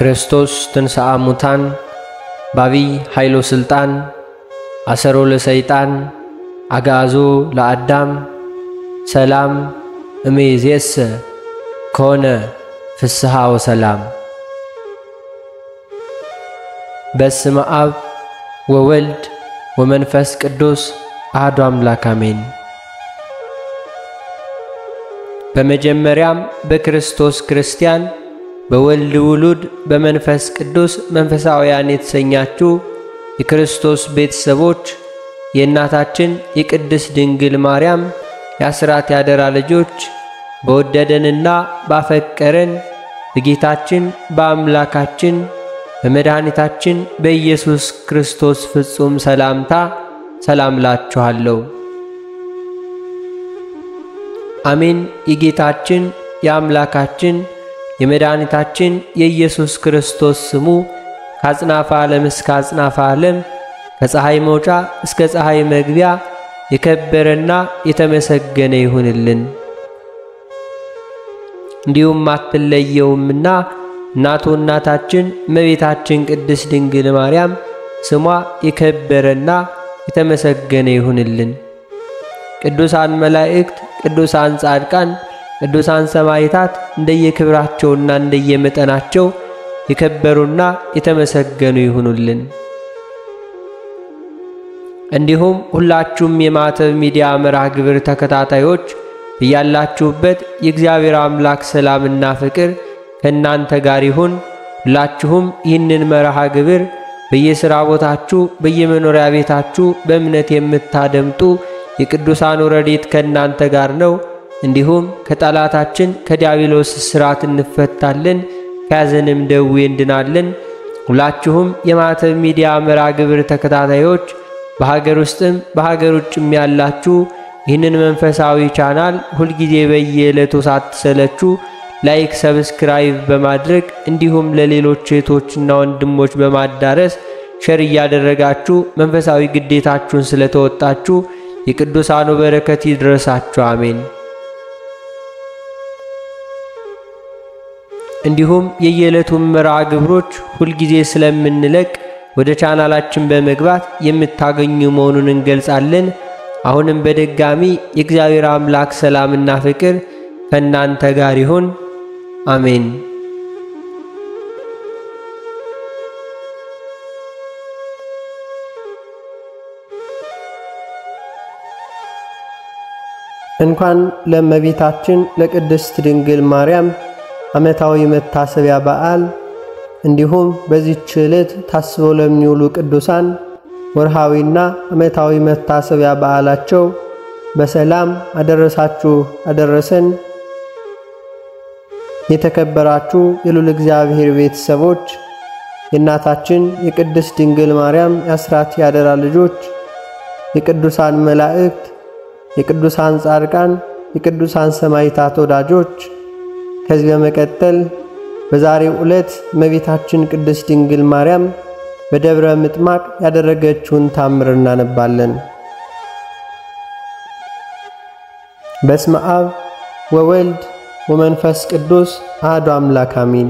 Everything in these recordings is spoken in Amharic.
ክርስቶስ ትንሣአ ሙታን ባቢይ ኃይሎ ሥልጣን አሰሮ ለሰይጣን አግዓዞ ለአዳም ሰላም እምይእዜሰ ኮነ ፍስሐ ወሰላም። በስመ አብ ወወልድ ወመንፈስ ቅዱስ አሐዱ አምላክ አሜን። በመጀመሪያም በክርስቶስ ክርስቲያን በወልድ ውሉድ በመንፈስ ቅዱስ መንፈሳውያን የተሰኛችሁ የክርስቶስ ቤተሰቦች የእናታችን የቅድስት ድንግል ማርያም የአስራት ያደራ ልጆች በወደደንና ባፈቀረን በጌታችን በአምላካችን በመድኃኒታችን በኢየሱስ ክርስቶስ ፍጹም ሰላምታ ሰላም ላችኋለሁ። አሜን። የጌታችን የአምላካችን የመድኃኒታችን የኢየሱስ ክርስቶስ ስሙ ከአጽናፈ ዓለም እስከ አጽናፈ ዓለም ከፀሐይ መውጫ እስከ ፀሐይ መግቢያ የከበረና የተመሰገነ ይሁንልን። እንዲሁም አትለየውምና እናቱ እናታችን እመቤታችን ቅድስት ድንግል ማርያም ስሟ የከበረና የተመሰገነ ይሁንልን። ቅዱሳን መላእክት፣ ቅዱሳን ጻድቃን፣ ቅዱሳን ሰማዕታት እንደየክብራቸውና እንደየመጠናቸው የከበሩና የተመሰገኑ ይሁኑልን። እንዲሁም ሁላችሁም የማዕተብ ሚዲያ መርሃ ግብር ተከታታዮች እያላችሁበት የእግዚአብሔር አምላክ ሰላምና ፍቅር ከእናንተ ጋር ይሁን። ሁላችሁም ይህንን መርሃ ግብር በየሥራ ቦታችሁ፣ በየመኖሪያ ቤታችሁ በእምነት የምታደምጡ የቅዱሳኑ ረድኤት ከእናንተ ጋር ነው። እንዲሁም ከጠላታችን ከዲያብሎስ እስራት እንፈታለን፣ ከያዘንም ደዌ እንድናለን። ሁላችሁም የማዕተብ ሚዲያ መርሃ ግብር ተከታታዮች በሀገር ውስጥም በሀገር ውጭም ያላችሁ ይህንን መንፈሳዊ ቻናል ሁልጊዜ በየዕለቱ ሳትሰለችሁ ላይክ፣ ሰብስክራይብ በማድረግ እንዲሁም ለሌሎች እህቶችና ወንድሞች በማዳረስ ሸር እያደረጋችሁ መንፈሳዊ ግዴታችሁን ስለተወጣችሁ የቅዱሳኑ በረከት ይድረሳችሁ። አሜን። እንዲሁም የየዕለቱን መርሃ ግብሮች ሁልጊዜ ስለምንለቅ ወደ ቻናላችን በመግባት የምታገኙ መሆኑን እንገልጻለን። አሁንም በድጋሚ የእግዚአብሔር አምላክ ሰላምና ፍቅር ከእናንተ ጋር ይሁን። አሜን። እንኳን ለእመቤታችን ለቅድስት ድንግል ማርያም ዓመታዊ መታሰቢያ በዓል እንዲሁም በዚህች ዕለት ታስበው ለሚውሉ ቅዱሳን ወርሃዊና ዓመታዊ መታሰቢያ በዓላቸው በሰላም አደረሳችሁ አደረሰን። የተከበራችሁ የሉል እግዚአብሔር ቤተሰቦች የእናታችን የቅድስት ድንግል ማርያም የአስራት ያደራ ልጆች የቅዱሳን መላእክት የቅዱሳን ጻድቃን የቅዱሳን ሰማዕታት ወዳጆች ከዚህ በመቀጠል በዛሬው ዕለት እመቤታችን ቅድስት ድንግል ማርያም በደብረ ምጥማቅ ያደረገችውን ታምር እናነባለን። በስመ አብ ወወልድ ወመንፈስ ቅዱስ አሐዱ አምላክ አሜን።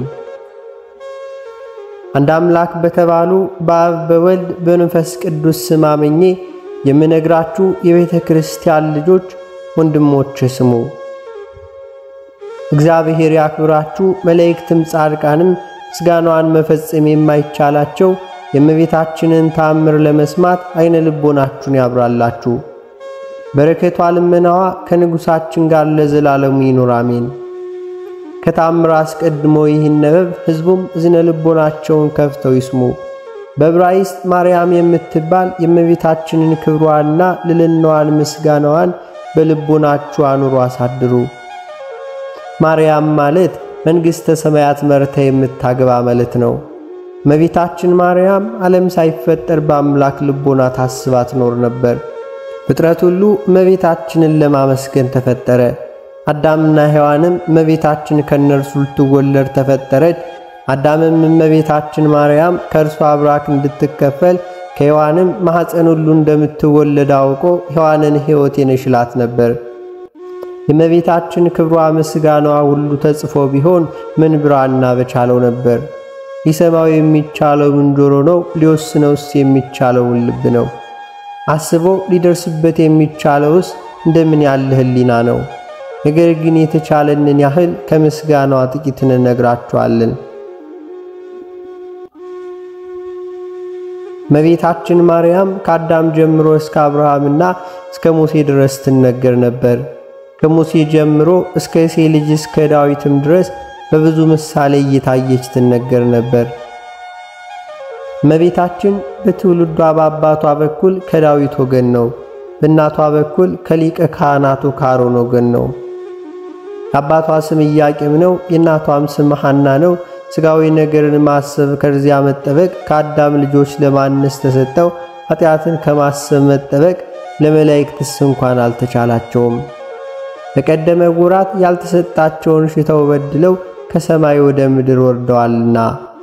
አንድ አምላክ በተባሉ በአብ በወልድ በመንፈስ ቅዱስ ስም አምኜ የምነግራችሁ የቤተ ክርስቲያን ልጆች ወንድሞች ስሙ። እግዚአብሔር ያክብራችሁ። መላእክትም ጻድቃንም ምስጋናዋን መፈጸም የማይቻላቸው የእመቤታችንን ታምር ለመስማት አይነ ልቦናችሁን ያብራላችሁ። በረከቷ ልመናዋ ከንጉሣችን ጋር ለዘላለሙ ይኑር አሜን። ከታምር አስቀድሞ ይህን ነበብ ሕዝቡም እዝነ ልቦናቸውን ከፍተው ይስሙ። በዕብራይስጥ ማርያም የምትባል የእመቤታችንን ክብሯንና ልልናዋን ምስጋናዋን በልቦናችሁ አኑሮ አሳድሩ። ማርያም ማለት መንግሥተ ሰማያት መርታ የምታገባ ማለት ነው። እመቤታችን ማርያም ዓለም ሳይፈጠር በአምላክ ልቦና ታስባ ትኖር ነበር። ፍጥረት ሁሉ እመቤታችንን ለማመስገን ተፈጠረ። አዳምና ሔዋንም እመቤታችን ከእነርሱ ልትወለድ ተፈጠረች። አዳምም እመቤታችን ማርያም ከእርሷ አብራክ እንድትከፈል ከሔዋንም ማኅፀን ሁሉ እንደምትወለድ አውቆ ሔዋንን ሕይወቴ ነሽ ይላት ነበር። የእመቤታችን ክብሯ ምስጋናዋ ሁሉ ተጽፎ ቢሆን ምን ብራና በቻለው ነበር። ሊሰማው የሚቻለውን ጆሮ ነው? ሊወስነውስ የሚቻለውን ልብ ነው? አስቦ ሊደርስበት የሚቻለውስ እንደምን ያለ ሕሊና ነው? ነገር ግን የተቻለንን ያህል ከምስጋናዋ ጥቂት እንነግራችኋለን። እመቤታችን ማርያም ከአዳም ጀምሮ እስከ አብርሃምና እስከ ሙሴ ድረስ ትነገር ነበር። ከሙሴ ጀምሮ እስከ እሴይ ልጅ እስከ ዳዊትም ድረስ በብዙ ምሳሌ እየታየች ትነገር ነበር። እመቤታችን በትውልዷ በአባቷ በኩል ከዳዊት ወገን ነው። በእናቷ በኩል ከሊቀ ካህናቱ ከአሮን ወገን ነው። የአባቷ ስም ኢያቄም ነው። የእናቷም ስም ሐና ነው። ሥጋዊ ነገርን ማሰብ ከዚያ መጠበቅ ከአዳም ልጆች ለማነስ ተሰጠው። ኃጢአትን ከማሰብ መጠበቅ ለመላእክትስ እንኳን አልተቻላቸውም። በቀደመ ወራት ያልተሰጣቸውን ሽተው በድለው ከሰማይ ወደ ምድር ወርደዋልና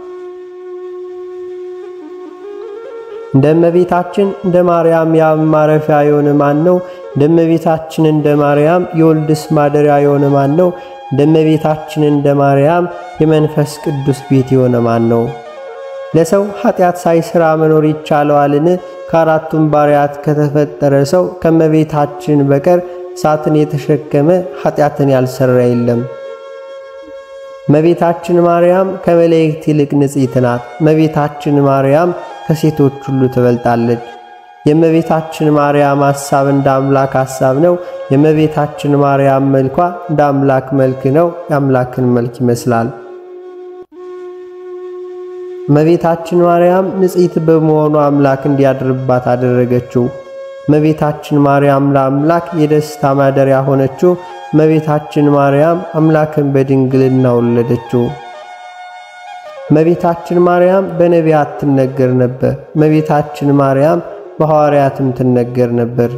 እንደ እመቤታችን እንደ ማርያም የአብ ማረፊያ የሆነ ማን ነው? እንደ እመቤታችን እንደ ማርያም የወልድስ ማደሪያ የሆነ ማን ነው? እንደ እመቤታችን እንደ ማርያም የመንፈስ ቅዱስ ቤት የሆነ ማን ነው? ለሰው ኃጢአት ሳይሰራ መኖር ይቻለዋልን? ከአራቱም ባሪያት ከተፈጠረ ሰው ከእመቤታችን በቀር እሳትን የተሸከመ ኃጢአትን ያልሰራ የለም። እመቤታችን ማርያም ከመላእክት ይልቅ ንጽሕት ናት። እመቤታችን ማርያም ከሴቶች ሁሉ ትበልጣለች። የእመቤታችን ማርያም ሐሳብ እንደ አምላክ ሐሳብ ነው። የእመቤታችን ማርያም መልኳ እንደ አምላክ መልክ ነው። የአምላክን መልክ ይመስላል። እመቤታችን ማርያም ንጽሕት በመሆኑ አምላክ እንዲያድርባት አደረገችው። እመቤታችን ማርያም ለአምላክ የደስታ ማደሪያ ሆነችው። እመቤታችን ማርያም አምላክን በድንግልና ወለደችው። እመቤታችን ማርያም በነቢያት ትነገር ነበር። እመቤታችን ማርያም በሐዋርያትም ትነገር ነበር።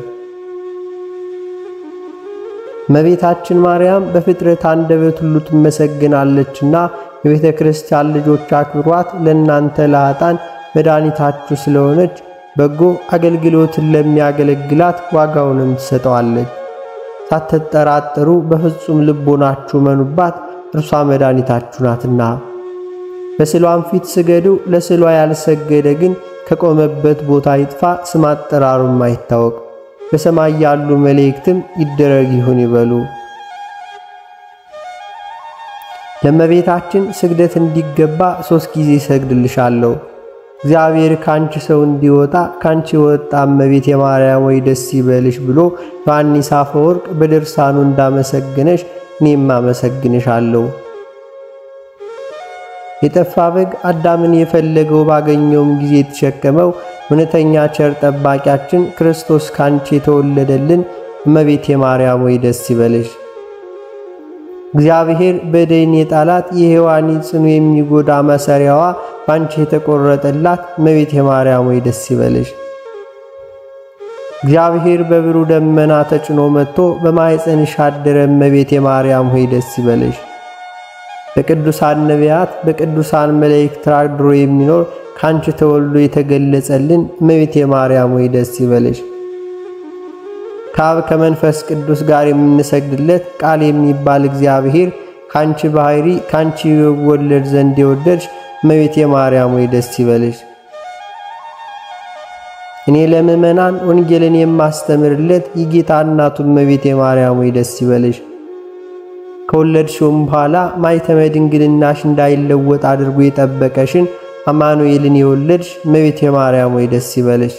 እመቤታችን ማርያም በፍጥረት አንደበት ሁሉ ትመሰግናለችና የቤተ ክርስቲያን ልጆች አክብሯት፣ ለእናንተ ለኃጥአን መድኃኒታችሁ ስለሆነች በጎ አገልግሎትን ለሚያገለግላት ዋጋውንም ትሰጠዋለች። ሳትጠራጠሩ በፍጹም ልቦናችሁ መኑባት፣ እርሷ መድኃኒታችሁ ናትና። በስዕሏም ፊት ስገዱ። ለስዕሏ ያልሰገደ ግን ከቆመበት ቦታ ይጥፋ፣ ስም አጠራሩም አይታወቅ። በሰማይ ያሉ መላእክትም ይደረግ ይሁን ይበሉ። ለእመቤታችን ስግደት እንዲገባ ሦስት ጊዜ ሰግድልሻለሁ። እግዚአብሔር ካንቺ ሰው እንዲወጣ ካንቺ የወጣ እመቤት የማርያም ወይ ደስ ይበልሽ ብሎ ዮሐንስ አፈወርቅ በድርሳኑ እንዳመሰግነሽ እኔም አመሰግንሻለሁ። የጠፋ በግ አዳምን የፈለገው ባገኘውም ጊዜ የተሸከመው እውነተኛ ቸር ጠባቂያችን ክርስቶስ ካንቺ የተወለደልን እመቤት የማርያም ወይ ደስ ይበልሽ። እግዚአብሔር በደይን የጣላት የሔዋን ጽኑ የሚጎዳ መሰሪያዋ ባንቺ የተቆረጠላት እመቤት የማርያም ወይ ደስ ይበልሽ። እግዚአብሔር በብሩህ ደመና ተጭኖ መጥቶ በማኅፀንሽ አደረ እመቤት የማርያም ሆይ ደስ ይበልሽ። በቅዱሳን ነቢያት በቅዱሳን መላእክት አድሮ የሚኖር ካንቺ ተወልዶ የተገለጸልን እመቤት የማርያም ሆይ ደስ ይበልሽ። ከአብ ከመንፈስ ቅዱስ ጋር የምንሰግድለት ቃል የሚባል እግዚአብሔር ካንቺ ባሕሪ ካንቺ ይወለድ ዘንድ የወደድሽ እመቤት የማርያም ሆይ ደስ ይበልሽ። እኔ ለምእመናን ወንጌልን የማስተምርለት የጌታ እናቱ እመቤት የማርያም ሆይ ደስ ይበልሽ። ከወለድሽውም በኋላ ማኅተመ ድንግልናሽ እንዳይለወጥ አድርጎ የጠበቀሽን አማኑኤልን የወለድሽ እመቤት የማርያም ሆይ ደስ ይበልሽ።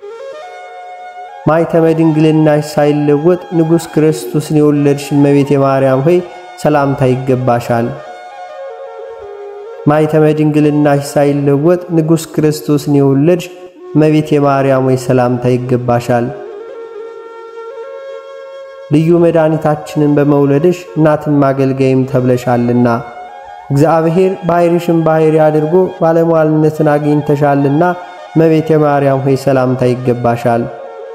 ማኅተመ ድንግልናሽ ሳይለወጥ ንጉሥ ክርስቶስን የወለድሽ እመቤት የማርያም ሆይ ሰላምታ ይገባሻል። ማኅተመ ድንግልናሽ ሳይለወጥ ንጉሥ ክርስቶስን የወለድሽ እመቤት የማርያም ሆይ ሰላምታ ይገባሻል። ልዩ መድኃኒታችንን በመውለድሽ እናትም አገልጋይም ተብለሻልና እግዚአብሔር ባሕሪሽን ባሕሪ አድርጎ ባለሟልነትን አግኝተሻልና እመቤት የማርያም ሆይ ሰላምታ ይገባሻል።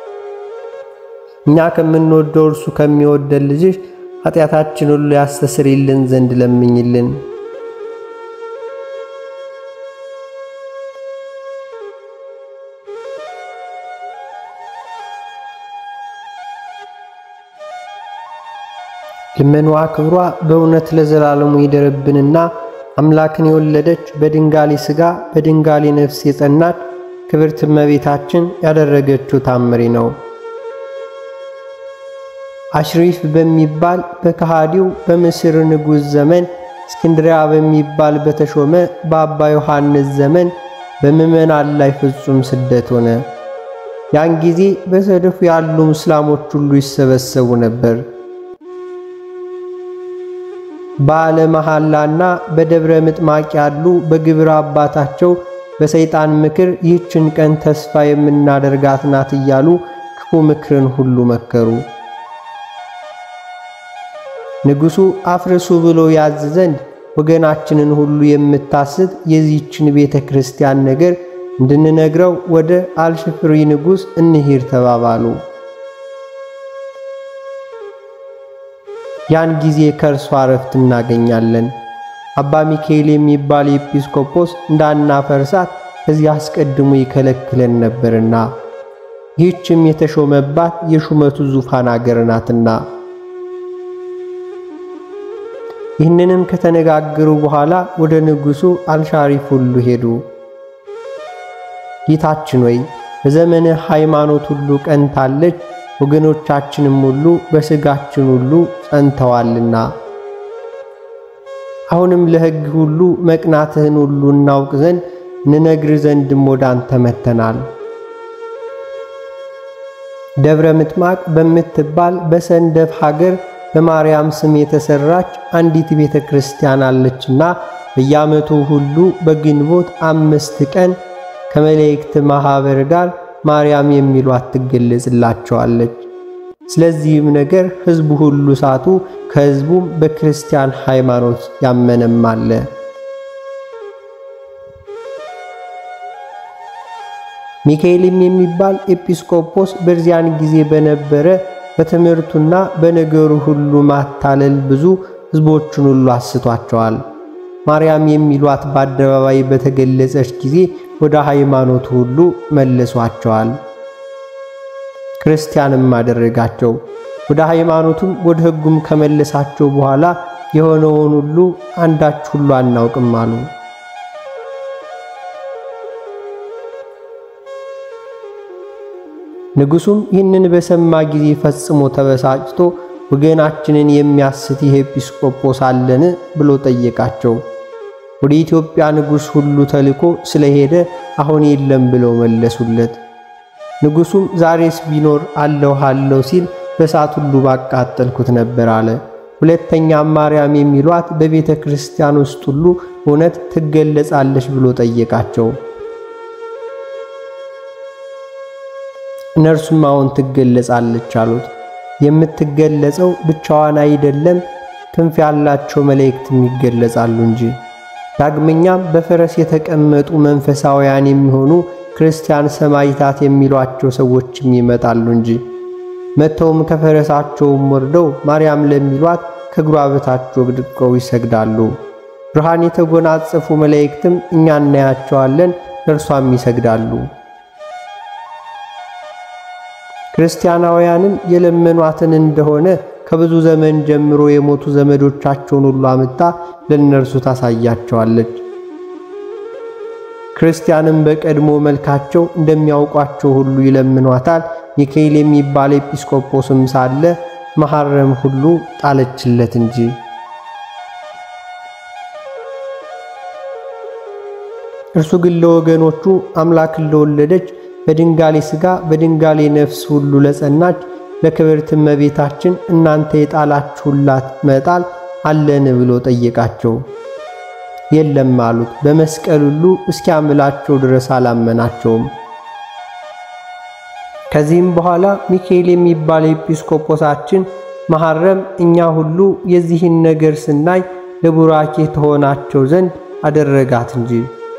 እኛ ከምንወደው እርሱ ከሚወደን ልጅሽ ኃጢአታችን ሁሉ ያስተሰርይልን ዘንድ ለምኝልን። ልመኗ ክብሯ በእውነት ለዘላለሙ ይደርብንና አምላክን የወለደች በድንጋሌ ሥጋ በድንጋሌ ነፍስ የጸናች ክብርት እመቤታችን ያደረገችው ታምሪ ነው። አሽሪፍ በሚባል በከሃዲው በምስር ንጉሥ ዘመን እስክንድሪያ በሚባል በተሾመ በአባ ዮሐንስ ዘመን በምዕመናን ላይ ፍጹም ስደት ሆነ። ያን ጊዜ በሰደፉ ያሉ እስላሞች ሁሉ ይሰበሰቡ ነበር። በዓለ መሐላና በደብረ ምጥማቅ ያሉ በግብረ አባታቸው በሰይጣን ምክር ይህችን ቀን ተስፋ የምናደርጋት ናት እያሉ ክፉ ምክርን ሁሉ መከሩ። ንጉሡ አፍርሱ ብሎ ያዝ ዘንድ ወገናችንን ሁሉ የምታስት የዚህችን ቤተ ክርስቲያን ነገር እንድንነግረው ወደ አልሽፍሪ ንጉሥ እንሂድ ተባባሉ። ያን ጊዜ ከእርሷ ረፍት እናገኛለን። አባ ሚካኤል የሚባል ኤጲስቆጶስ እንዳናፈርሳት ከዚህ አስቀድሞ ይከለክለን ነበርና ይህችም የተሾመባት የሹመቱ ዙፋን አገር ናትና። ይህንንም ከተነጋገሩ በኋላ ወደ ንጉሡ አልሻሪፍ ሁሉ ሄዱ። ጌታችን ወይ በዘመነ ሃይማኖት ሁሉ ቀንታለች፣ ወገኖቻችንም ሁሉ በሥጋችን ሁሉ ጸንተዋልና አሁንም ለሕግ ሁሉ መቅናትህን ሁሉ እናውቅ ዘንድ እንነግር ዘንድም ወደ አንተ መጥተናል። ደብረ ምጥማቅ በምትባል በሰንደፍ ሀገር በማርያም ስም የተሰራች አንዲት ቤተ ክርስቲያን አለችና በየዓመቱ ሁሉ በግንቦት አምስት ቀን ከመላእክት ማኅበር ጋር ማርያም የሚሏት ትገለጽላቸዋለች። ስለዚህም ነገር ሕዝቡ ሁሉ ሳቱ፣ ከሕዝቡም በክርስቲያን ሃይማኖት ያመነም አለ። ሚካኤልም የሚባል ኤጲስቆጶስ በዚያን ጊዜ በነበረ በትምህርቱና በነገሩ ሁሉ ማታለል ብዙ ሕዝቦችን ሁሉ አስቷቸዋል። ማርያም የሚሏት በአደባባይ በተገለጸች ጊዜ ወደ ሃይማኖቱ ሁሉ መልሷቸዋል። ክርስቲያንም አደረጋቸው። ወደ ሃይማኖቱም ወደ ሕጉም ከመለሳቸው በኋላ የሆነውን ሁሉ አንዳች ሁሉ አናውቅም አሉ። ንጉሡም ይህንን በሰማ ጊዜ ፈጽሞ ተበሳጭቶ ወገናችንን የሚያስት ይህ ኤጲስቆጶስ አለን ብሎ ጠየቃቸው። ወደ ኢትዮጵያ ንጉሥ ሁሉ ተልኮ ስለሄደ አሁን የለም ብለው መለሱለት። ንጉሡም ዛሬስ ቢኖር አለሁ አለሁ ሲል በእሳት ሁሉ ባቃጠልኩት ነበር አለ። ሁለተኛም ማርያም የሚሏት በቤተ ክርስቲያን ውስጥ ሁሉ እውነት ትገለጻለች ብሎ ጠየቃቸው። እነርሱም አሁን ትገለጻለች አሉት። የምትገለጸው ብቻዋን አይደለም፣ ክንፍ ያላቸው መላእክትም ይገለጻሉ እንጂ። ዳግመኛም በፈረስ የተቀመጡ መንፈሳውያን የሚሆኑ ክርስቲያን ሰማዕታት የሚሏቸው ሰዎችም ይመጣሉ እንጂ። መጥተውም ከፈረሳቸውም ወርደው ማርያም ለሚሏት ከእግሯ በታች ወድቀው ይሰግዳሉ። ብርሃን የተጎናጸፉ መላእክትም እኛ እናያቸዋለን፣ ለእርሷም ይሰግዳሉ። ክርስቲያናውያንም የለመኗትን እንደሆነ ከብዙ ዘመን ጀምሮ የሞቱ ዘመዶቻቸውን ሁሉ አምጣ ለእነርሱ ታሳያቸዋለች። ክርስቲያንም በቀድሞ መልካቸው እንደሚያውቋቸው ሁሉ ይለምኗታል። ሚካኤል የሚባል ኤጲስቆጶስም ሳለ መሐረም ሁሉ ጣለችለት እንጂ። እርሱ ግን ለወገኖቹ አምላክን ለወለደች በድንጋሌ ሥጋ በድንጋሌ ነፍስ ሁሉ ለጸናች ለክብርት እመቤታችን እናንተ የጣላችሁላት መጣል አለን ብሎ ጠየቃቸው። የለም አሉት። በመስቀል ሁሉ እስኪያምላቸው ድረስ አላመናቸውም። ከዚህም በኋላ ሚካኤል የሚባል ኤጲስቆጶሳችን መሐረም እኛ ሁሉ የዚህን ነገር ስናይ ለቡራኬ ተሆናቸው ዘንድ አደረጋት እንጂ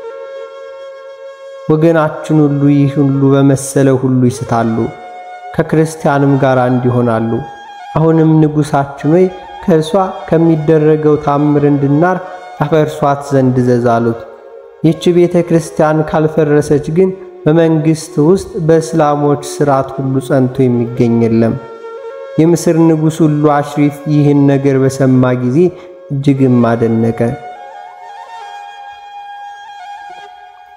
ወገናችን ሁሉ ይህ ሁሉ በመሰለ ሁሉ ይስታሉ፣ ከክርስቲያንም ጋር እንዲሆናሉ። አሁንም ንጉሣችን ሆይ ከእርሷ ከሚደረገው ታምር እንድናርፍ ያፈርሷት ዘንድ እዘዝ አሉት። ይህች ቤተ ክርስቲያን ካልፈረሰች ግን በመንግሥት ውስጥ በእስላሞች ሥርዓት ሁሉ ጸንቶ የሚገኝ የለም። የምስር ንጉሥ ሁሉ አሽሪፍ ይህን ነገር በሰማ ጊዜ እጅግም አደነቀ።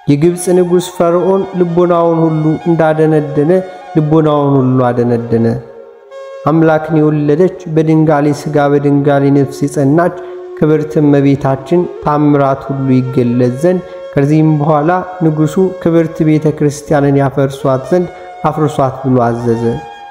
የግብፅ ንጉሥ ፈርዖን ልቦናውን ሁሉ እንዳደነደነ ልቦናውን ሁሉ አደነደነ። አምላክን የወለደች በድንጋሌ ሥጋ በድንጋሌ ነፍስ የጸናች ክብርት እመቤታችን ታምራት ሁሉ ይገለጽ ዘንድ ከዚህም በኋላ ንጉሡ ክብርት ቤተ ክርስቲያንን ያፈርሷት ዘንድ አፍርሷት ብሎ አዘዘ።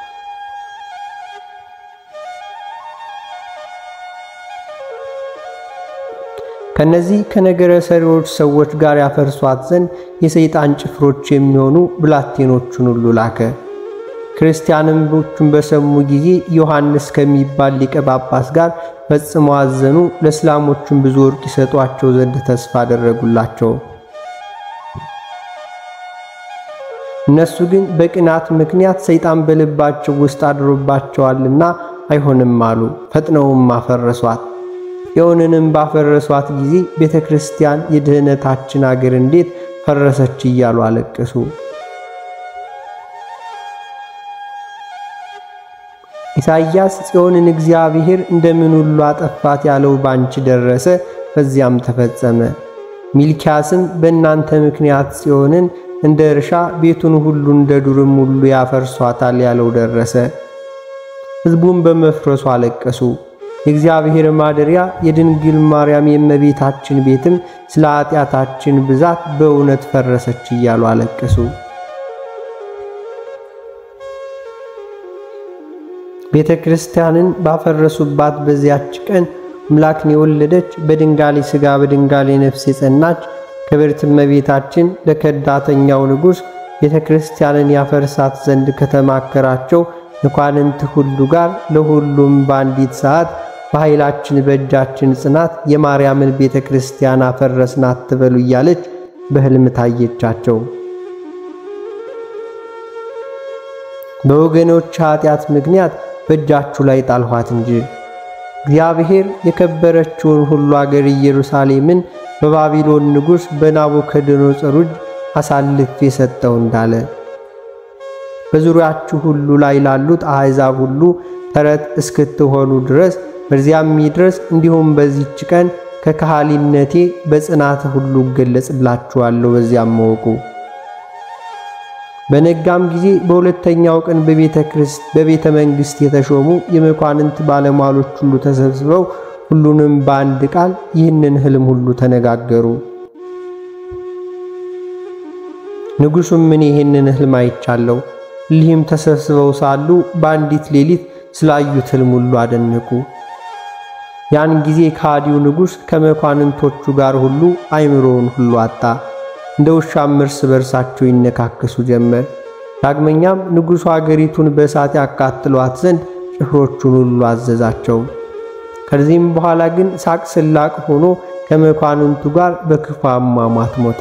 ከነዚህ ከነገረ ሰሪዎች ሰዎች ጋር ያፈርሷት ዘንድ የሰይጣን ጭፍሮች የሚሆኑ ብላቴኖቹን ሁሉ ላከ። ክርስቲያኖቹን በሰሙ ጊዜ ዮሐንስ ከሚባል ሊቀ ጳጳስ ጋር ፈጽመው አዘኑ። ለእስላሞቹም ብዙ ወርቅ ይሰጧቸው ዘንድ ተስፋ አደረጉላቸው። እነሱ ግን በቅናት ምክንያት ሰይጣን በልባቸው ውስጥ አድሮባቸዋልና አይሆንም አሉ። ፈጥነውም አፈረሷት። ጽዮንንም ባፈረሷት ጊዜ ቤተ ክርስቲያን የድኅነታችን አገር እንዴት ፈረሰች እያሉ አለቀሱ። ኢሳይያስ ጽዮንን እግዚአብሔር እንደምን ሁሉ አጠፋት ያለው ባንቺ ደረሰ፣ በዚያም ተፈጸመ። ሚልኪያስም በእናንተ ምክንያት ጽዮንን እንደ እርሻ ቤቱን ሁሉ እንደ ዱርም ሁሉ ያፈርሷታል ያለው ደረሰ። ሕዝቡም በመፍረሱ አለቀሱ። የእግዚአብሔር ማደሪያ የድንግል ማርያም የእመቤታችን ቤትም ስለ ኃጢአታችን ብዛት በእውነት ፈረሰች እያሉ አለቀሱ። ቤተ ክርስቲያንን ባፈረሱባት በዚያች ቀን አምላክን የወለደች በድንጋሌ ሥጋ በድንጋሌ ነፍስ የጸናች ክብርት እመቤታችን ለከዳተኛው ንጉሥ ቤተ ክርስቲያንን ያፈርሳት ዘንድ ከተማከራቸው መኳንንት ሁሉ ጋር ለሁሉም በአንዲት ሰዓት በኃይላችን በእጃችን ጽናት የማርያምን ቤተ ክርስቲያን አፈረስን አትበሉ እያለች በሕልም ታየቻቸው። በወገኖች ኃጢአት ምክንያት በእጃችሁ ላይ ጣልኋት እንጂ እግዚአብሔር የከበረችውን ሁሉ አገር ኢየሩሳሌምን በባቢሎን ንጉሥ በናቡከደነፆር እጅ አሳልፌ ሰጠው እንዳለ በዙሪያችሁ ሁሉ ላይ ላሉት አሕዛብ ሁሉ ተረት እስክትሆኑ ድረስ በዚያም ይድረስ። እንዲሁም በዚች ቀን ከካህሊነቴ በጽናት ሁሉ እገለጽላችኋለሁ። በዚያም መወቁ። በነጋም ጊዜ በሁለተኛው ቀን በቤተ ክርስት በቤተ መንግሥት የተሾሙ የመኳንንት ባለሟሎች ሁሉ ተሰብስበው ሁሉንም በአንድ ቃል ይህንን ሕልም ሁሉ ተነጋገሩ። ንጉሡም ምን ይህንን ሕልም አይቻለሁ። እሊህም ተሰብስበው ሳሉ በአንዲት ሌሊት ስላዩት ሕልም ሁሉ አደነቁ። ያን ጊዜ ከሃዲው ንጉሥ ከመኳንንቶቹ ጋር ሁሉ አይምሮውን ሁሉ አጣ። እንደ ውሻም እርስ በርሳቸው ይነካከሱ ጀመር። ዳግመኛም ንጉሡ አገሪቱን በእሳት ያቃጥሏት ዘንድ ጭፍሮቹን ሁሉ አዘዛቸው። ከዚህም በኋላ ግን ሳቅ ስላቅ ሆኖ ከመኳንንቱ ጋር በክፉ አሟሟት ሞተ።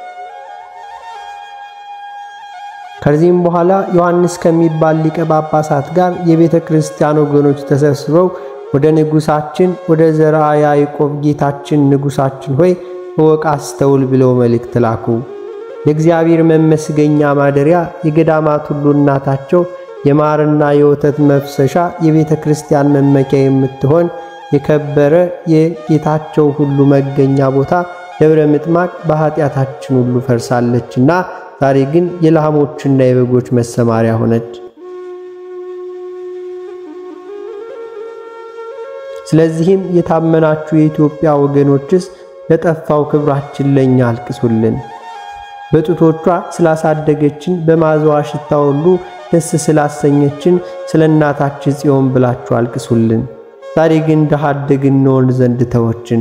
ከዚህም በኋላ ዮሐንስ ከሚባል ሊቀ ጳጳሳት ጋር የቤተ ክርስቲያን ወገኖች ተሰብስበው ወደ ንጉሳችን ወደ ዘርአ ያዕቆብ ጌታችን ንጉሳችን ሆይ እወቅ፣ አስተውል ብለው መልእክት ላኩ። የእግዚአብሔር መመስገኛ ማደሪያ የገዳማት ሁሉ እናታቸው የማርና የወተት መፍሰሻ የቤተ ክርስቲያን መመኪያ የምትሆን የከበረ የጌታቸው ሁሉ መገኛ ቦታ ደብረ ምጥማቅ በኃጢአታችን ሁሉ ፈርሳለችና ዛሬ ግን የላሞችና የበጎች መሰማሪያ ሆነች። ስለዚህም የታመናችሁ የኢትዮጵያ ወገኖችስ ለጠፋው ክብራችን ለእኛ አልቅሱልን። በጡቶቿ ስላሳደገችን በማዘዋ ሽታ ሁሉ ደስ ስላሰኘችን ስለ እናታችን ጽዮን ብላችሁ አልቅሱልን። ዛሬ ግን ድሃ አደግ እንሆን ዘንድ ተወችን።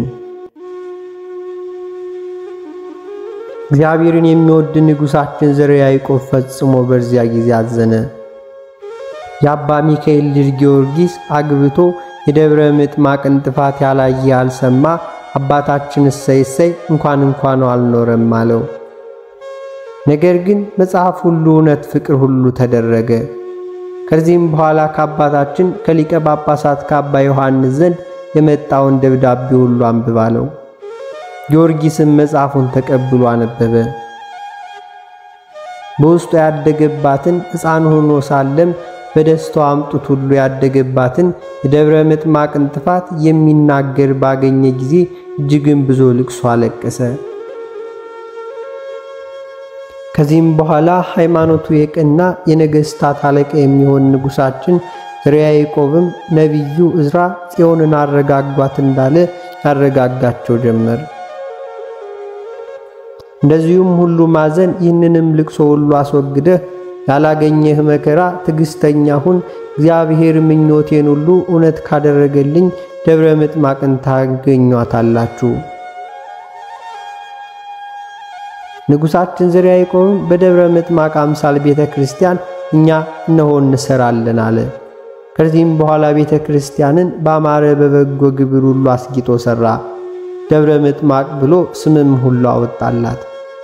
እግዚአብሔርን የሚወድ ንጉሣችን ዘርዓ ያዕቆብ ፈጽሞ በዚያ ጊዜ አዘነ። የአባ ሚካኤል ልጅ ጊዮርጊስ አግብቶ የደብረ ምጥማቅን ጥፋት ያላየ ያልሰማ አባታችን እሰይ እሰይ እንኳን እንኳን አልኖረም አለው። ነገር ግን መጽሐፍ ሁሉ እውነት፣ ፍቅር ሁሉ ተደረገ። ከዚህም በኋላ ከአባታችን ከሊቀ ጳጳሳት ከአባ ዮሐንስ ዘንድ የመጣውን ደብዳቤ ሁሉ አንብባለው። ጊዮርጊስም መጽሐፉን ተቀብሎ አነበበ። በውስጡ ያደገባትን ሕፃን ሆኖ ሳለም በደስታው አምጡት ሁሉ ያደገባትን የደብረ ምጥማቅን ጥፋት የሚናገር ባገኘ ጊዜ እጅግም ብዙ ልቅሶ አለቀሰ። ከዚህም በኋላ ሃይማኖቱ የቀና የነገሥታት አለቃ የሚሆን ንጉሣችን ርያ ያዕቆብም ነቢዩ ዕዝራ ጽዮንን አረጋጓት እንዳለ ያረጋጋቸው ጀመር። እንደዚሁም ሁሉ ማዘን ይህንንም ልቅሶ ሁሉ አስወግደህ ያላገኘህ መከራ ትዕግሥተኛ ሁን፣ እግዚአብሔር ምኞቴን ሁሉ እውነት ካደረገልኝ ደብረ ምጥማቅን ታገኟታላችሁ። ንጉሣችን ዘርዓ ያዕቆብም በደብረ ምጥማቅ አምሳል ቤተ ክርስቲያን እኛ እነሆ እንሰራለን አለ። ከዚህም በኋላ ቤተ ክርስቲያንን በአማረ በበጎ ግብር ሁሉ አስጊጦ ሠራ። ደብረ ምጥማቅ ብሎ ስምም ሁሉ አወጣላት።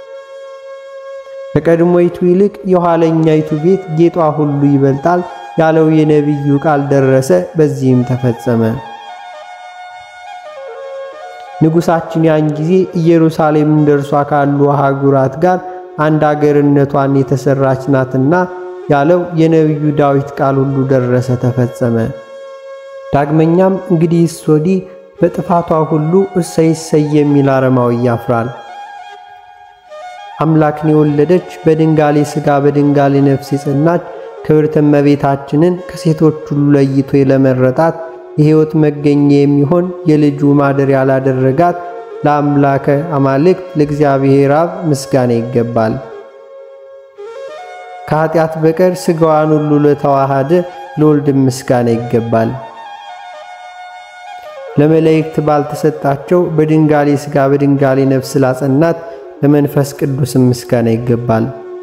ከቀድሞይቱ ይልቅ የኋለኛይቱ ቤት ጌጧ ሁሉ ይበልጣል ያለው የነቢዩ ቃል ደረሰ። በዚህም ተፈጸመ። ንጉሣችን ያን ጊዜ ኢየሩሳሌም እንደርሷ ካሉ አህጉራት ጋር አንድ አገርነቷን የተሰራች ናትና ያለው የነቢዩ ዳዊት ቃል ሁሉ ደረሰ፣ ተፈጸመ። ዳግመኛም እንግዲህስ ወዲህ በጥፋቷ ሁሉ እሰይ እሰይ የሚል አረማዊ ያፍራል። አምላክን የወለደች በድንጋሌ ሥጋ በድንጋሌ ነፍስ የጸናች ክብርት እመቤታችንን ከሴቶች ሁሉ ለይቶ ለመረጣት የሕይወት መገኛ የሚሆን የልጁ ማደሪያ ላደረጋት ለአምላከ አማልክት ለእግዚአብሔር አብ ምስጋና ይገባል። ከኀጢአት በቀር ሥጋዋን ሁሉ ለተዋሃደ ለወልድ ምስጋና ይገባል። ለመላእክት ባልተሰጣቸው በድንጋሌ ሥጋ በድንጋሌ ነፍስ ላጸናት ለመንፈስ ቅዱስም ምስጋና ይገባል።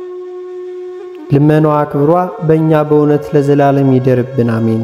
ልመናዋ ክብሯ በእኛ በእውነት ለዘላለም ይደርብን፣ አሜን።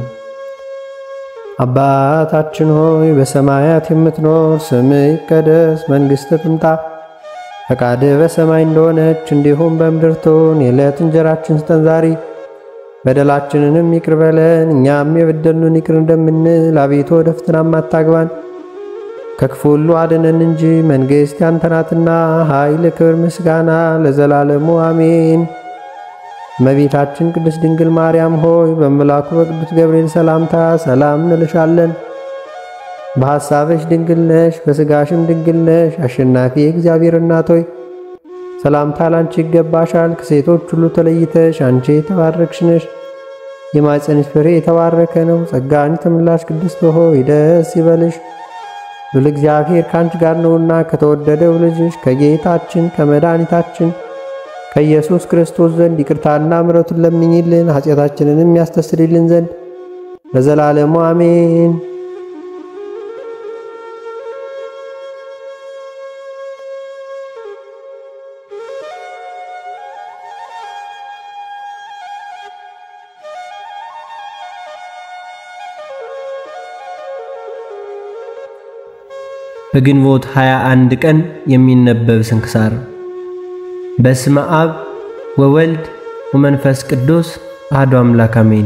አባታችን ሆይ በሰማያት የምትኖር፣ ስምህ ይቀደስ፣ መንግሥትህ ትምጣ፣ ፈቃድህ በሰማይ እንደሆነች እንዲሁም በምድር ትሁን። የዕለት እንጀራችን ስጠን ዛሬ፣ በደላችንንም ይቅር በለን እኛም የበደሉንን ይቅር እንደምንል፣ አቤቱ ወደ ፈተናም አታግባን ከክፉ ሁሉ አድነን እንጂ መንግሥት ያንተ ናትና፣ ኃይል፣ ክብር፣ ምስጋና ለዘላለሙ አሜን። እመቤታችን ቅድስት ድንግል ማርያም ሆይ በመልአኩ በቅዱስ ገብርኤል ሰላምታ ሰላም እንልሻለን። በሐሳብሽ ድንግል ነሽ፣ በሥጋሽም ድንግል ነሽ። አሸናፊ የእግዚአብሔር እናት ሆይ ሰላምታ ላንቺ ይገባሻል። ከሴቶች ሁሉ ተለይተሽ አንቺ የተባረክሽ ነሽ። የማኅፀንሽ ፍሬ የተባረከ ነው። ጸጋን የተመላሽ ቅድስት ሆይ ደስ ይበልሽ ሉል እግዚአብሔር ካንቺ ጋር ነውና ከተወደደው ልጅሽ ከጌታችን ከመድኃኒታችን ከኢየሱስ ክርስቶስ ዘንድ ይቅርታና ምሕረቱን ለምኝልን ኃጢአታችንንም ያስተሰርይልን ዘንድ ለዘላለሙ አሜን። በግንቦት 21 ቀን የሚነበብ ስንክሳር። በስመ አብ ወወልድ ወመንፈስ ቅዱስ አሐዱ አምላክ አሜን።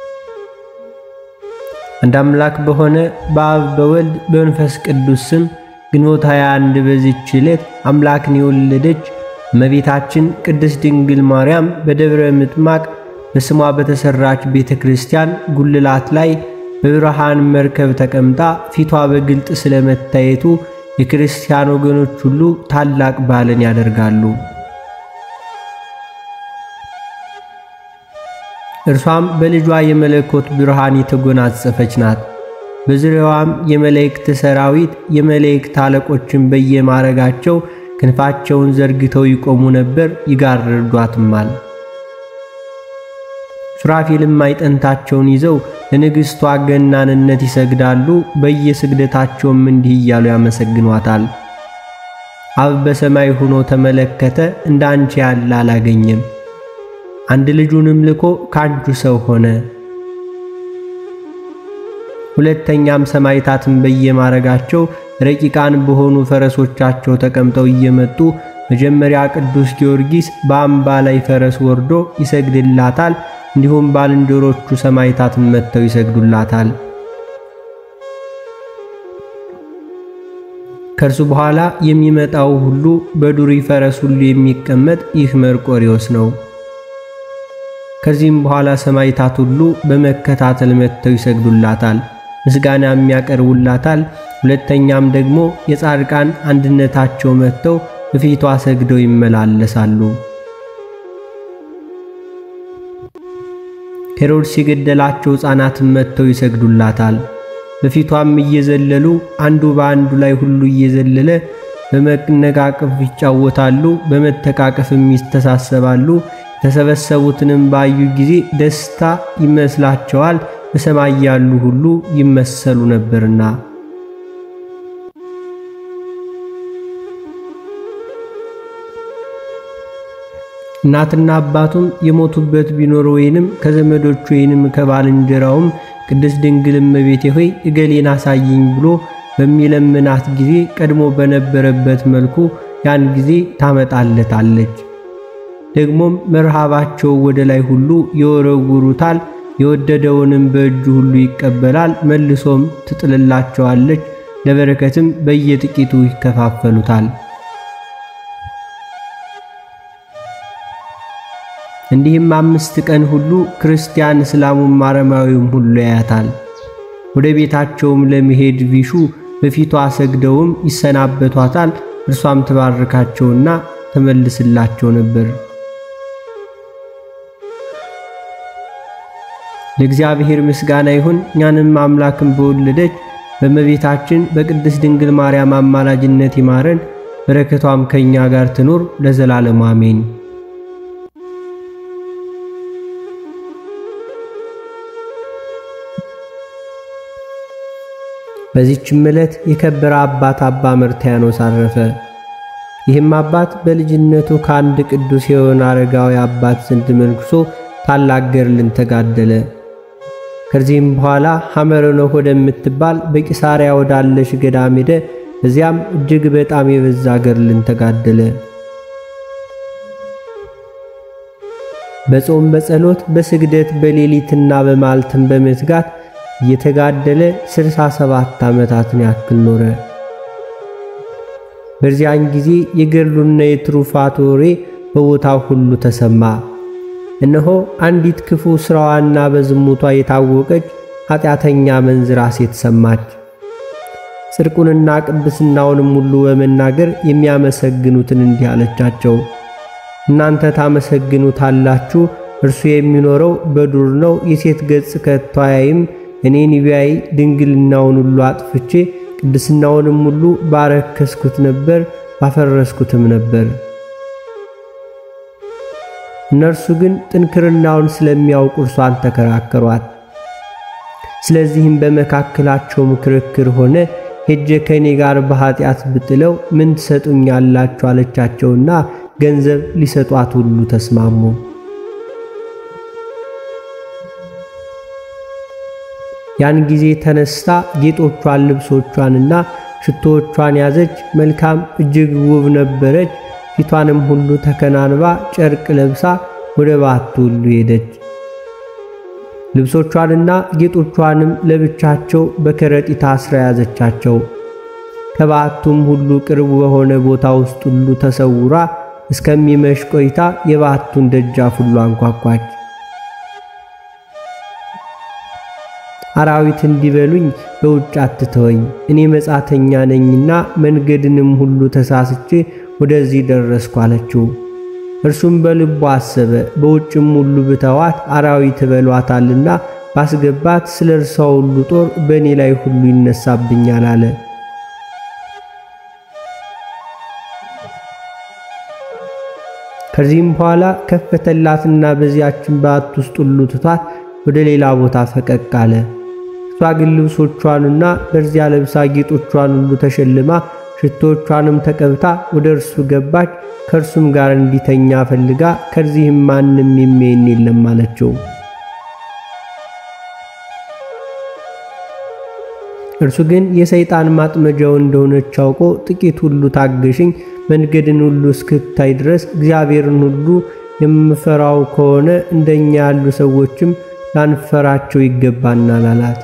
አንድ አምላክ በሆነ በአብ በወልድ በመንፈስ ቅዱስ ስም ግንቦት 21 በዚህች ዕለት አምላክን የወለደች እመቤታችን ቅድስት ድንግል ማርያም በደብረ ምጥማቅ በስሟ በተሰራች ቤተ ክርስቲያን ጉልላት ላይ በብርሃን መርከብ ተቀምጣ ፊቷ በግልጥ ስለመታየቱ የክርስቲያን ወገኖች ሁሉ ታላቅ በዓልን ያደርጋሉ። እርሷም በልጇ የመለኮት ብርሃን የተጎናጸፈች ናት። በዙሪያዋም የመላእክት ሰራዊት የመላእክት አለቆችን በየማረጋቸው ክንፋቸውን ዘርግተው ይቆሙ ነበር፣ ይጋርዷትማል። ሱራፊልም ማዕጠንታቸውን ይዘው ለንግሥቷ ገናንነት ይሰግዳሉ። በየስግደታቸውም እንዲህ እያሉ ያመሰግኗታል። አብ በሰማይ ሆኖ ተመለከተ፣ እንደ አንቺ ያለ አላገኘም። አንድ ልጁንም ልኮ ከአንቺ ሰው ሆነ። ሁለተኛም ሰማዕታትን በየማረጋቸው ረቂቃን በሆኑ ፈረሶቻቸው ተቀምጠው እየመጡ መጀመሪያ ቅዱስ ጊዮርጊስ በአምባ ላይ ፈረስ ወርዶ ይሰግድላታል። እንዲሁም ባልንጀሮቹ ሰማዕታትን መጥተው ይሰግዱላታል። ከእርሱ በኋላ የሚመጣው ሁሉ በዱሪ ፈረስ ሁሉ የሚቀመጥ ይህ መርቆሪዎስ ነው። ከዚህም በኋላ ሰማዕታት ሁሉ በመከታተል መጥተው ይሰግዱላታል፣ ምስጋናም ያቀርቡላታል። ሁለተኛም ደግሞ የጻድቃን አንድነታቸው መጥተው በፊቷ ሰግደው ይመላለሳሉ። ሄሮድስ የገደላቸው ሕፃናትን መጥተው ይሰግዱላታል። በፊቷም እየዘለሉ አንዱ በአንዱ ላይ ሁሉ እየዘለለ በመነቃቀፍ ይጫወታሉ፣ በመተቃቀፍም ይስተሳሰባሉ። የተሰበሰቡትንም ባዩ ጊዜ ደስታ ይመስላቸዋል፣ በሰማይ ያሉ ሁሉ ይመሰሉ ነበርና። እናትና አባቱም የሞቱበት ቢኖር ወይንም ከዘመዶቹ ወይንም ከባልንጀራውም ቅድስት ድንግል እመቤቴ ሆይ እገሌን አሳይኝ ብሎ በሚለምናት ጊዜ ቀድሞ በነበረበት መልኩ ያን ጊዜ ታመጣለታለች። ደግሞም መርሃባቸው ወደ ላይ ሁሉ ይወረውሩታል። የወደደውንም በእጁ ሁሉ ይቀበላል። መልሶም ትጥልላቸዋለች። ለበረከትም በየጥቂቱ ይከፋፈሉታል። እንዲህም አምስት ቀን ሁሉ ክርስቲያን እስላሙም አረማዊውም ሁሉ ያያታል። ወደ ቤታቸውም ለመሄድ ቢሹ በፊቷ ሰግደውም ይሰናበቷታል። እርሷም ትባርካቸውና ተመልስላቸው ነበር። ለእግዚአብሔር ምስጋና ይሁን። እኛንም አምላክን በወለደች በእመቤታችን በቅድስት ድንግል ማርያም አማላጅነት ይማረን። በረከቷም ከእኛ ጋር ትኑር ለዘላለሙ አሜን። በዚህችም ዕለት የከበረ አባት አባ መርትያኖስ አረፈ። ይህም አባት በልጅነቱ ከአንድ ቅዱስ የሆነ አረጋዊ አባት ዘንድ መንኩሶ ታላቅ ገድልን ተጋደለ። ከዚህም በኋላ ሐመረኖህ ወደምትባል በቂሳሪያ ወዳለች ገዳም ሄደ። እዚያም እጅግ በጣም የበዛ ገድልን ተጋደለ። በጾም በጸሎት በስግደት በሌሊትና በማልትም በመትጋት እየተጋደለ ስልሳ ሰባት ዓመታትን ያክል ኖረ። በዚያን ጊዜ የገድሉና የትሩፋቱ ወሬ በቦታው ሁሉ ተሰማ። እነሆ አንዲት ክፉ ሥራዋና በዝሙቷ የታወቀች ኃጢአተኛ መንዝራ ሴት ሰማች። ጽድቁንና ቅድስናውንም ሁሉ በመናገር የሚያመሰግኑትን እንዲህ አለቻቸው፣ እናንተ ታመሰግኑታላችሁ፣ እርሱ የሚኖረው በዱር ነው፣ የሴት ገጽ ከቶ አያይም። እኔን ቢያይ ድንግልናውን ሁሉ አጥፍቼ ቅድስናውንም ሁሉ ባረከስኩት ነበር፣ ባፈረስኩትም ነበር። እነርሱ ግን ጥንክርናውን ስለሚያውቁ እርሷን ተከራከሯት። ስለዚህም በመካከላቸውም ክርክር ሆነ። ሄጄ ከእኔ ጋር በኀጢአት ብጥለው ምን ትሰጡኛላችሁ? አለቻቸውና ገንዘብ ሊሰጧት ሁሉ ተስማሙ። ያን ጊዜ ተነስታ ጌጦቿን፣ ልብሶቿንና ሽቶዎቿን ያዘች። መልካም እጅግ ውብ ነበረች። ፊቷንም ሁሉ ተከናንባ ጨርቅ ለብሳ ወደ በዓቱ ሁሉ ሄደች። ልብሶቿንና ጌጦቿንም ለብቻቸው በከረጢት አስራ ያዘቻቸው። ከበዓቱም ሁሉ ቅርብ በሆነ ቦታ ውስጥ ሁሉ ተሰውራ እስከሚመሽ ቆይታ የበዓቱን ደጃፍ ሁሉ አንኳኳች። አራዊት እንዲበሉኝ በውጭ አትተወኝ፣ እኔ መጻተኛ ነኝና መንገድንም ሁሉ ተሳስቼ ወደዚህ ደረስኩ አለችው። እርሱም በልቡ አሰበ፣ በውጭም ሁሉ ብተዋት አራዊት በሏታልና ባስገባት ስለ እርሷ ሁሉ ጦር በእኔ ላይ ሁሉ ይነሳብኛል አለ። ከዚህም በኋላ ከፈተላትና በዚያችን በዓት ውስጥ ሁሉ ትቷት ወደ ሌላ ቦታ ፈቀቅ አለ። እሷ ግን ልብሶቿንና በዚያ ለብሳ ጌጦቿን ሁሉ ተሸልማ ሽቶቿንም ተቀብታ ወደ እርሱ ገባች። ከእርሱም ጋር እንዲተኛ ፈልጋ ከዚህም ማንም የሚያየን የለም አለችው። እርሱ ግን የሰይጣን ማጥመጃው እንደሆነች አውቆ ጥቂት ሁሉ ታገሽኝ፣ መንገድን ሁሉ እስክታይ ድረስ እግዚአብሔርን ሁሉ የምፈራው ከሆነ እንደኛ ያሉ ሰዎችም ላንፈራቸው ይገባናል አላት።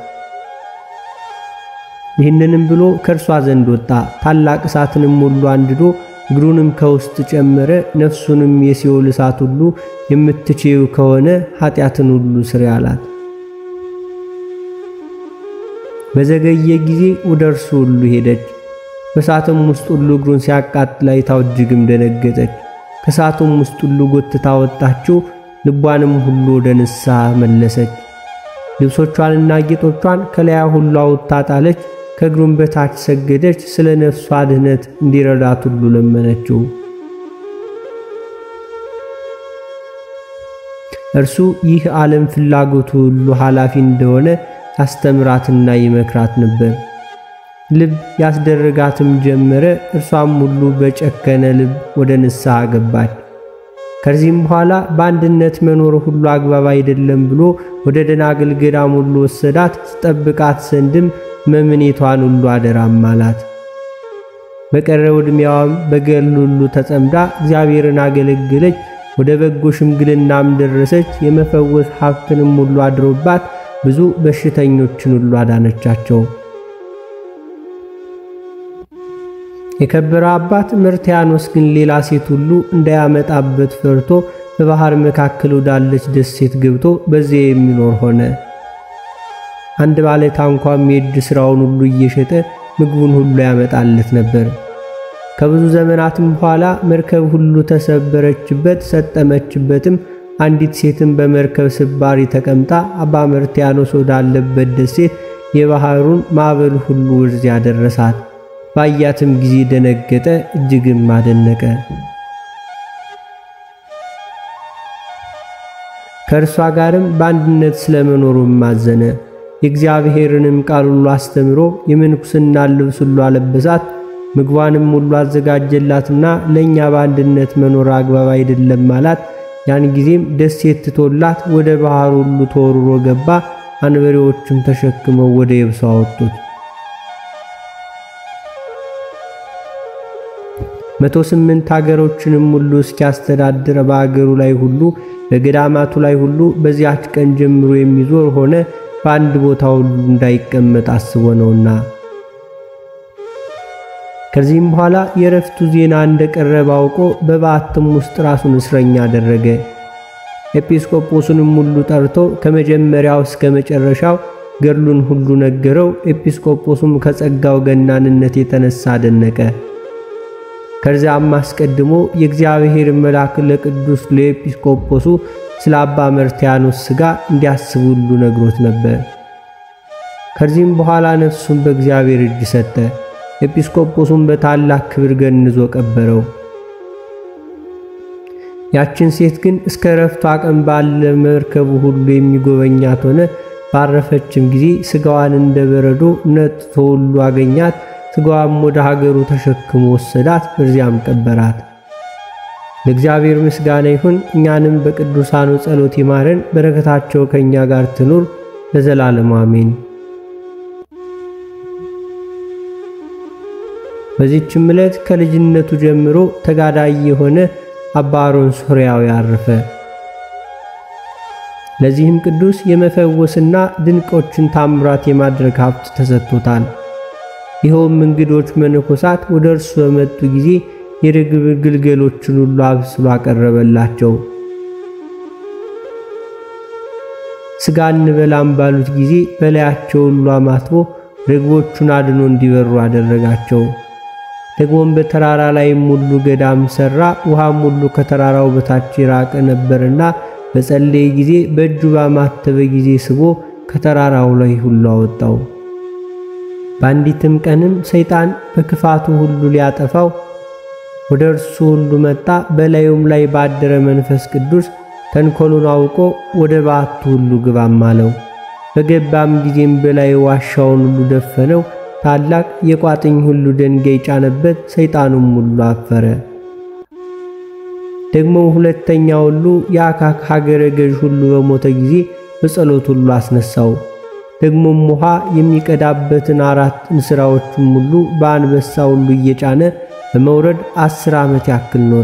ይህንንም ብሎ ከእርሷ ዘንድ ወጣ። ታላቅ እሳትንም ሁሉ አንድዶ እግሩንም ከውስጥ ጨመረ። ነፍሱንም የሲኦል እሳት ሁሉ የምትችይው ከሆነ ኃጢአትን ሁሉ ስሪ አላት። በዘገየ ጊዜ ወደ እርሱ ሁሉ ሄደች። በእሳትም ውስጥ ሁሉ እግሩን ሲያቃጥል አይታው እጅግም ደነገጠች። ከእሳቱም ውስጥ ሁሉ ጎትታ ወጣችው። ልቧንም ሁሉ ወደ ንስሐ መለሰች። ልብሶቿንና ጌጦቿን ከላያ ሁሉ አውጥታ ጣለች። ከእግሩም በታች ሰገደች። ስለ ነፍሷ ድህነት እንዲረዳት ሁሉ ለመነችው። እርሱ ይህ ዓለም ፍላጎቱ ሁሉ ኃላፊ እንደሆነ ያስተምራትና ይመክራት ነበር። ልብ ያስደረጋትም ጀመረ። እርሷም ሁሉ በጨከነ ልብ ወደ ንስሐ ገባች። ከዚህም በኋላ በአንድነት መኖር ሁሉ አግባብ አይደለም ብሎ ወደ ደናግል ገዳም ሁሉ ወሰዳት። ስጠብቃት ዘንድም መምኔቷን ሁሉ አደራም አላት። በቀረው ዕድሜዋም በገድል ሁሉ ተጸምዳ እግዚአብሔርን አገለገለች። ወደ በጎ ሽምግልናም ደረሰች። የመፈወስ ሀብትንም ሁሉ አድሮባት ብዙ በሽተኞችን ሁሉ አዳነቻቸው። የከበረ አባት መርትያኖስ ግን ሌላ ሴት ሁሉ እንዳያመጣበት ፈርቶ በባህር መካከል ወዳለች ደሴት ገብቶ በዚያ የሚኖር ሆነ። አንድ ባለ ታንኳም የእጅ ሥራውን ሁሉ እየሸጠ ምግቡን ሁሉ ያመጣለት ነበር። ከብዙ ዘመናትም በኋላ መርከብ ሁሉ ተሰበረችበት፣ ሰጠመችበትም። አንዲት ሴትም በመርከብ ስባሪ ተቀምጣ አባ መርትያኖስ ወዳለበት ደሴት የባህሩን ማዕበል ሁሉ ወደዚያ ደረሳት። ባያትም ጊዜ ደነገጠ፣ እጅግም አደነቀ። ከእርሷ ጋርም በአንድነት ስለመኖሩም አዘነ። የእግዚአብሔርንም ቃል ሁሉ አስተምሮ የምንኩስና ልብስ ሁሉ አለበሳት። ምግቧንም ሁሉ አዘጋጀላትና ለእኛ በአንድነት መኖር አግባብ አይደለም አላት። ያን ጊዜም ደሴት ትቶላት ወደ ባህር ሁሉ ተወርሮ ገባ። አንበሬዎችም ተሸክመው ወደ የብሱ አወጡት። መቶ ስምንት ሀገሮችንም ሁሉ እስኪያስተዳድር በአገሩ ላይ ሁሉ በገዳማቱ ላይ ሁሉ በዚያች ቀን ጀምሮ የሚዞር ሆነ። በአንድ ቦታ ሁሉ እንዳይቀመጥ አስቦ ነውና። ከዚህም በኋላ የረፍቱ ዜና እንደቀረበ አውቆ በበዓትም ውስጥ ራሱን እስረኛ አደረገ። ኤጲስቆጶሱንም ሁሉ ጠርቶ ከመጀመሪያው እስከ መጨረሻው ገድሉን ሁሉ ነገረው። ኤጲስቆጶሱም ከጸጋው ገናንነት የተነሳ አደነቀ። ከዚያም አስቀድሞ የእግዚአብሔር መልአክ ለቅዱስ ለኤጲስቆጶሱ ስለ አባ መርትያኖስ ሥጋ እንዲያስብ ሁሉ ነግሮት ነበር። ከዚህም በኋላ ነፍሱን በእግዚአብሔር እጅ ሰጠ። ኤጲስቆጶሱም በታላቅ ክብር ገንዞ ቀበረው። ያችን ሴት ግን እስከ ረፍቷ ቀን ባለ መርከቡ ሁሉ የሚጎበኛት ሆነ። ባረፈችም ጊዜ ሥጋዋን እንደ በረዶ ነጥቶ ሁሉ አገኛት። ሥጋዋም ወደ ሀገሩ ተሸክሞ ወሰዳት፣ በዚያም ቀበራት። ለእግዚአብሔር ምስጋና ይሁን። እኛንም በቅዱሳኑ ጸሎት ይማረን፣ በረከታቸው ከእኛ ጋር ትኑር ለዘላለሙ አሜን። በዚህችም ዕለት ከልጅነቱ ጀምሮ ተጋዳይ የሆነ አባ አሮን ሶርያዊ አረፈ። ለዚህም ቅዱስ የመፈወስና ድንቆችን ታምራት የማድረግ ሀብት ተሰጥቶታል። ይኸውም እንግዶች መነኮሳት ወደ እርሱ በመጡ ጊዜ የርግብ ግልገሎችን ሁሉ አብስሎ አቀረበላቸው። ሥጋ እንበላም ባሉት ጊዜ በላያቸው ሁሉ አማትቦ ርግቦቹን አድኖ እንዲበሩ አደረጋቸው። ደግሞም በተራራ ላይም ሁሉ ገዳም ሠራ። ውሃም ሁሉ ከተራራው በታች የራቀ ነበርና በጸለየ ጊዜ በእጁ ባማተበ ጊዜ ስቦ ከተራራው ላይ ሁሉ አወጣው። በአንዲትም ቀንም ሰይጣን በክፋቱ ሁሉ ሊያጠፋው ወደ እርሱ ሁሉ መጣ። በላዩም ላይ ባደረ መንፈስ ቅዱስ ተንኮሉን አውቆ ወደ በዓቱ ሁሉ ግባም አለው። በገባም ጊዜም በላዩ ዋሻውን ሁሉ ደፈነው። ታላቅ የቋጥኝ ሁሉ ደንጋይ ጫነበት። ሰይጣኑም ሁሉ አፈረ። ደግሞ ሁለተኛ ሁሉ የአካክ ሀገረ ገዥ ሁሉ በሞተ ጊዜ በጸሎት ሁሉ አስነሳው። ደግሞም ውሃ የሚቀዳበትን አራት እንስራዎቹም ሁሉ በአንበሳ ሁሉ እየጫነ በመውረድ አስር ዓመት ያክል ኖረ።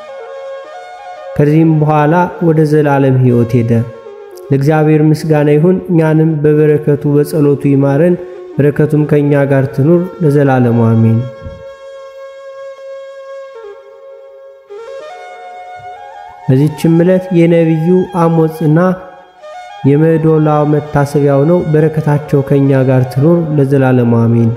ከዚህም በኋላ ወደ ዘላለም ሕይወት ሄደ። ለእግዚአብሔር ምስጋና ይሁን። እኛንም በበረከቱ በጸሎቱ ይማረን፣ በረከቱም ከእኛ ጋር ትኑር ለዘላለሙ አሜን። በዚህችም ዕለት የነቢዩ አሞጽና የመዶላው መታሰቢያው ነው። በረከታቸው ከእኛ ጋር ትኑር ለዘላለሙ አሜን።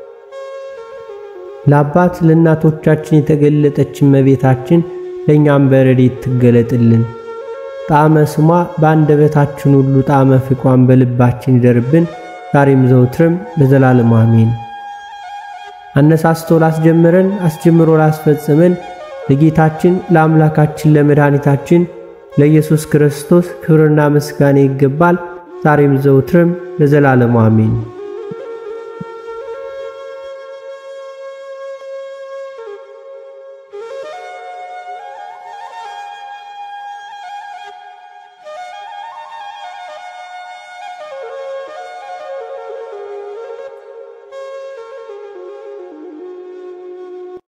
ለአባት ለእናቶቻችን የተገለጠች እመቤታችን ለእኛም በረድኤት ትገለጥልን። ጣዕመ ስሟ በአንደበታችን ሁሉ ጣዕመ ፍቅሯን በልባችን ይደርብን ዛሬም ዘውትርም ለዘላለሙ አሜን። አነሳስቶ ላስጀምረን አስጀምሮ ላስፈጽመን ለጌታችን ለአምላካችን ለመድኃኒታችን ለኢየሱስ ክርስቶስ ክብርና ምስጋና ይገባል ዛሬም ዘውትርም ለዘላለሙ አሜን።